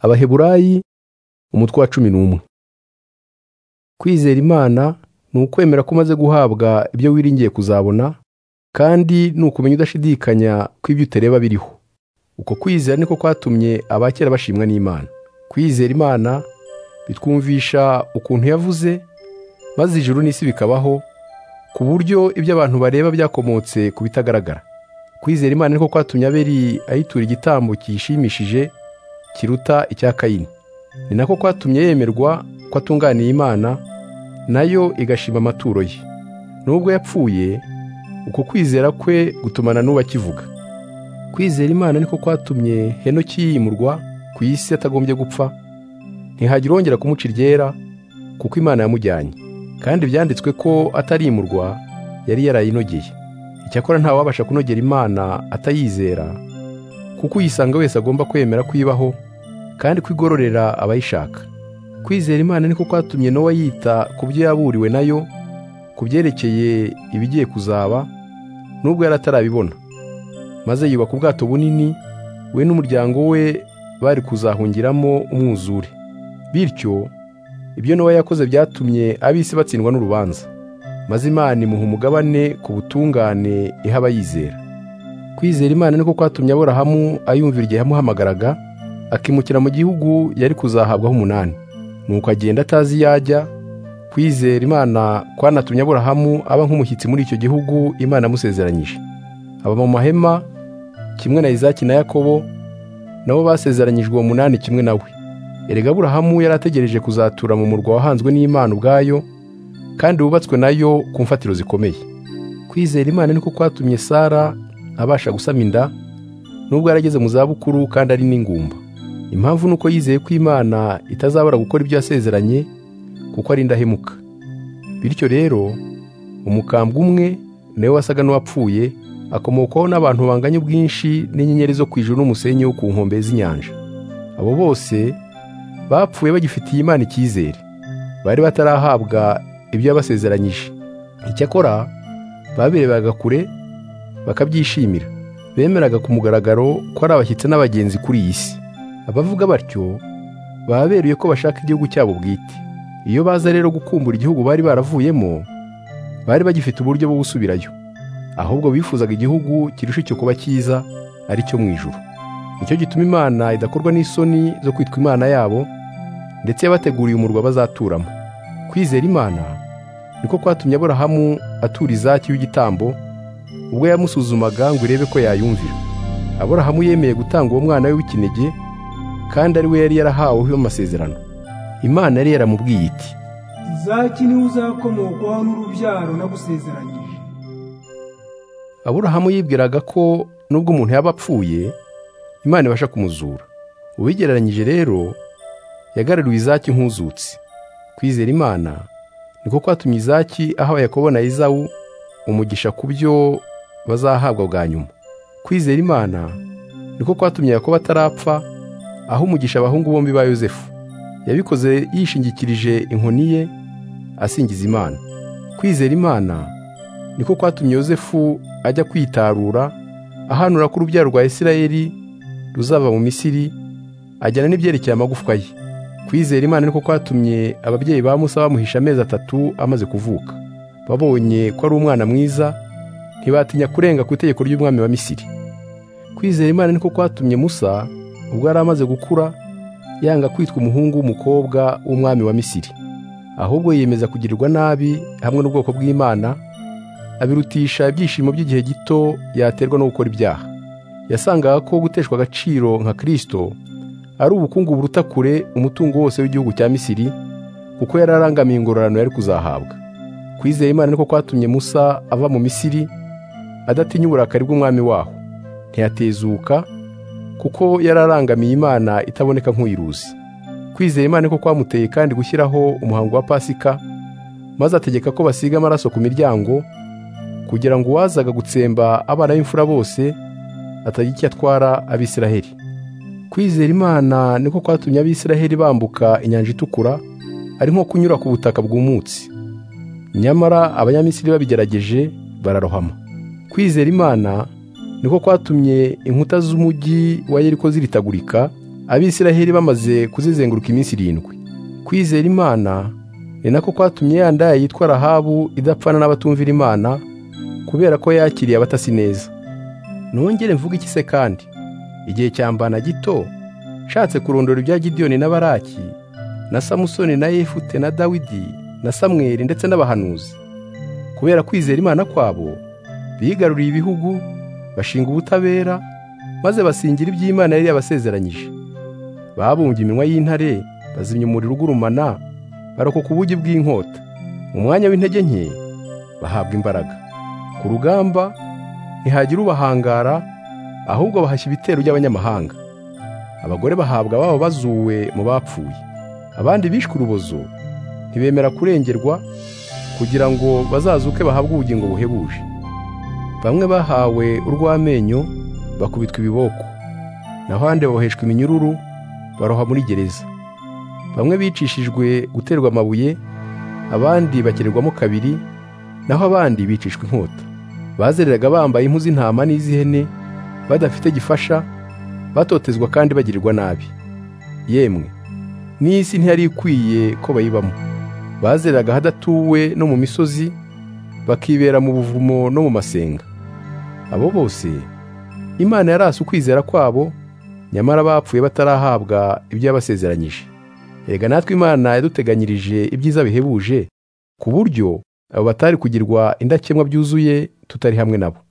abaheburayi umutwe wa cumi n'umwe kwizera imana ni ukwemera ko umaze guhabwa ibyo wiringiye kuzabona kandi ni ukumenya udashidikanya ko ibyo utareba biriho uko kwizera niko kwatumye abakera bashimwa n'imana kwizera imana bitwumvisha ukuntu yavuze maze ijuru n'isi bikabaho ku buryo ibyo abantu bareba byakomotse ku bitagaragara kwizera imana niko kwatumye aberi ayitura igitambo kiyishimishije kiruta icya kayini ni nako kwatumye yemerwa ko atunganiye imana nayo igashima amaturo ye nubwo yapfuye uko kwizera kwe gutumana n'uwo akivuga kwizera imana niko kwatumye henoki yimurwa ku isi atagombye gupfa ntihagire wongera kumuca iryera kuko imana yamujyanye kandi byanditswe ko atarimurwa yari yarayinogeye icyakora nta wabasha kunogera imana atayizera kuko uyisanga wese agomba kwemera kuyibaho kandi kwigororera abayishaka kwizera imana niko kwatumye nowa yita ku byo yaburiwe nayo ku byerekeye ibigiye kuzaba nubwo yari atarabibona maze yubaka ubwato bunini we n'umuryango we bari kuzahungiramo umwuzure bityo ibyo nowa yakoze byatumye ab'isi batsindwa n'urubanza maze imana imuha umugabane ku butungane iha abayizera kwizera imana niko kwatumye aborahamu ayumvira igihe yamuhamagaraga akimukira mu gihugu yari kuzahabwaho umunani nuko agenda atazi iyo ajya kwizera imana kwanatumye aborahamu aba nk'umushyitsi muri icyo gihugu imana amusezeranyije aba mu mahema kimwe na izaki na yakobo nabo basezeranyijwe uwo munani kimwe nawe erega aburahamu yari ategereje kuzatura mu murwa wahanzwe n'imana ubwayo kandi wubatswe nayo ku mfatiro zikomeye kwizera imana niko kwatumye sara abasha gusama inda nubwo yarageze mu zabukuru kandi ari n'ingumba impamvu ni uko yizeye ko imana itazabura gukora ibyo yasezeranye kuko ari indahemuka bityo rero umukambwe umwe nawe wasaga n'uwapfuye akomokwaho n'abantu banganya ubwinshi n'inyenyeri zo ku ijuru n'umusenyi wo ku nkombe z'inyanja abo bose bapfuye bagifitiye imana icyizere bari batarahabwa ibyo yabasezeranyije icyakora babirebaga kure bakabyishimira bemeraga ku mugaragaro ko ari abashyitsi n'abagenzi kuri iyi si abavuga batyo baba beruye ko bashaka igihugu cyabo bwite iyo baza rero gukumbura igihugu bari baravuyemo bari bagifite uburyo bwo gusubirayo ahubwo bifuzaga igihugu kirusha icyo kuba cyiza ari cyo mu ijuru nicyo gituma imana idakorwa n'isoni zo kwitwa imana yabo ndetse yabateguriye umurwa bazaturamo kwizera imana niko kwatumye aburahamu atura izaki y'igitambo ubwo yamusuzumaga ngo irebe ko yayumvira aburahamu yemeye gutanga uwo mwana we w'ikinege kandi ari we yari yarahaweho amasezerano imana yari yaramubwiye iti zaki niwe uzakomokwaho n'urubyaro nagusezeranyije aburahamu yibwiraga ko nubwo umuntu yaba apfuye imana ibasha kumuzura ubigereranyije rero yagaruriwe izaki nk'uzutse kwizera imana niko kwatumye izaki ahawe yakobo na izawu umugisha ku byo bazahabwa bwa nyuma kwizera imana niko kwatumye yakobo atarapfa aho umugisha abahungu bombi ba yosefu yabikoze yishingikirije inkoni ye asingiza imana kwizera imana niko kwatumye yosefu ajya kwitarura ahanura ko urubyaro rwa isirayeli ruzava mu misiri ajyana n'ibyerekeye amagufwa ye kwizera imana niko kwatumye ababyeyi ba musa bamuhisha amezi atatu amaze kuvuka babonye ko ari umwana mwiza ntibatinya kurenga ku itegeko ry'umwami wa misiri kwizera imana niko kwatumye musa ubwo yari amaze gukura yanga kwitwa umuhungu w'umukobwa w'umwami wa misiri ahubwo yiyemeza kugirirwa nabi hamwe n'ubwoko bw'imana abirutisha ibyishimo by'igihe gito yaterwa no gukora ibyaha yasangaga ko guteshwa agaciro nka kirisito ari ubukungu buruta kure umutungo wose w'igihugu cya misiri kuko yari arangamiye ingororano yari kuzahabwa kwizera imana niko kwatumye musa ava mu misiri adatinya uburakari bw'umwami waho ntiyatezuka kuko yari arangamiye imana itaboneka nk'uyiruzi kwizera imana niko kwamuteye kandi gushyiraho umuhango wa pasika maze ategeka ko basiga amaraso ku miryango kugira ngo uwazaga gutsemba abana b'imfura bose atagira icyo atwara abisiraheli kwizera imana niko kwatumye abisiraheli bambuka inyanja itukura ari nko kunyura ku butaka bwumutse nyamara abanyamisiri babigerageje bararohama kwizera imana niko kwatumye inkuta z'umujyi wa yeriko ziritagurika abisiraheli bamaze kuzizenguruka iminsi irindwi kwizera imana ni nako kwatumye ya ndaya yitwa rahabu idapfana n'abatumvira imana kubera ko yakiriye abatasi neza nongere mvuga iki se kandi igihe cyambana gito nshatse kurondora ibya gidiyoni na baraki na samusoni na yefute na dawidi na samweri ndetse n'abahanuzi kubera kwizera imana kwabo bigaruriye ibihugu bashinga ubutabera maze basingira iby'imana yari yabasezeranyije babumbye iminwa y'intare bazimya umuriro ugurumana barokoka ubugi bw'inkota mu mwanya w'intege nke bahabwa imbaraga ku rugamba ntihagira ubahangara ahubwo bahashya ibitero by'abanyamahanga abagore bahabwa ababo bazuwe mu bapfuye abandi bishwe urubozo ntibemera kurengerwa kugira ngo bazazuke bahabwe ubugingo buhebuje bamwe bahawe urw'amenyo bakubitwa ibiboko naho ahandi boheshwa iminyururu baroha muri gereza bamwe bicishijwe guterwa amabuye abandi bakererwamo kabiri naho abandi bicishwa inkota bazereraga bambaye impu z'intama n'iz'ihene badafite gifasha batotezwa kandi bagirirwa nabi yemwe n'isi ntiyari ikwiye ko bayibamo bazeraga ahadatuwe no mu misozi bakibera mu buvumo no mu masenga abo bose imana yarasi ukwizera kwabo nyamara bapfuye batarahabwa ibyo yabasezeranyije erega natwe imana yaduteganyirije ibyiza bihebuje ku buryo abo batari kugirwa indakemwa byuzuye tutari hamwe nabo